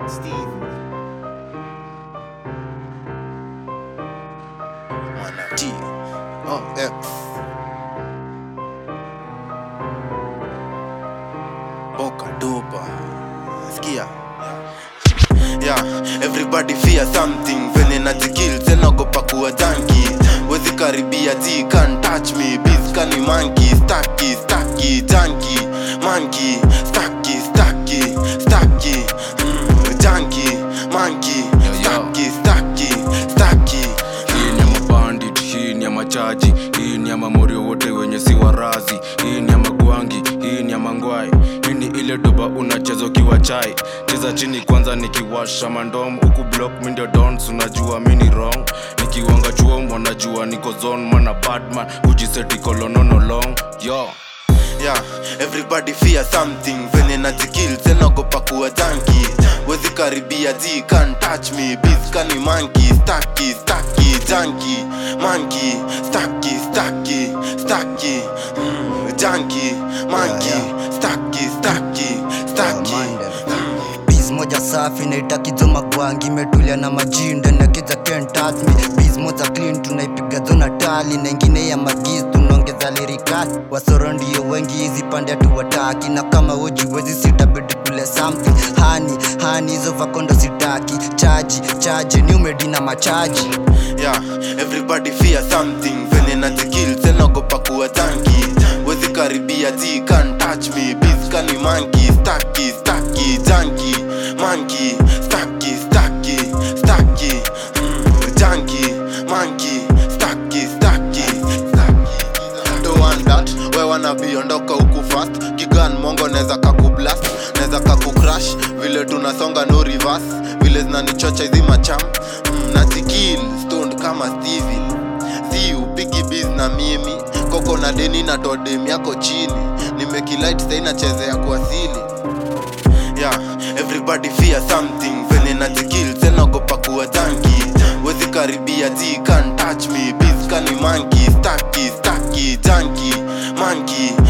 Steve. Mana T. Oh, X. Boca dopa. Skia. Yeah, everybody fear something venye najikill tenagopa kuwa janki wezi karibia ji can't touch me bis kani manki staki staki janki manki staki staki staki mm, janki manki staki staki staki hii ni ya mabandit hii ni ya machaji hii ni ya mamorio wote wenye si warazi hii ni ya magwangi hii ni ya mangwai hii ni ile doba unacheza ukiwa chai cheza chini kwanza nikiwasha mandom huku block mi ndio dons unajua mi ni wrong nikiwanga chuom wanajua niko zone mana badman kujiseti kolononolong yo yeah, everybody fear something venye najikill tenagopa kuwa janki wezi karibia ji can't touch me bis kani manki staki staki janki manki staki staki staki mm, janki manki staki staki staki Biz moja safi naitaki zo magwangi imetulia na majinda na kiza can't touch me Biz moja clean tunaipiga zona tali na ingine ya magiz tunaongeza lirikali wasoro ndio wengi hizi pande hatuwataki na kama uji wezi sitabidi kule something hani hani hizo vakondo sitaki chaji chaji ni umedi na machaji yeah, everybody fear something venye najikill tenagopa kuwa janki wezi karibia ji can't touch me bis kani manki staki staki janki manki staki staki staki mm, janki manki staki staki staki do want that we wanna be ondoka huku fast kigan mongo neza kakublast neza kakucrash vile tunasonga no reverse vile zinanichocha hizi macham mm, nazikil stoned kama steven si upigi biz na mimi koko na deni na todem yako chini nimekilight sai nachezea kuasili yeah, everybody fear something venye najikill tenagopa kuwa janki wezi karibia ji can't touch me bis kani manki staki staki janki manki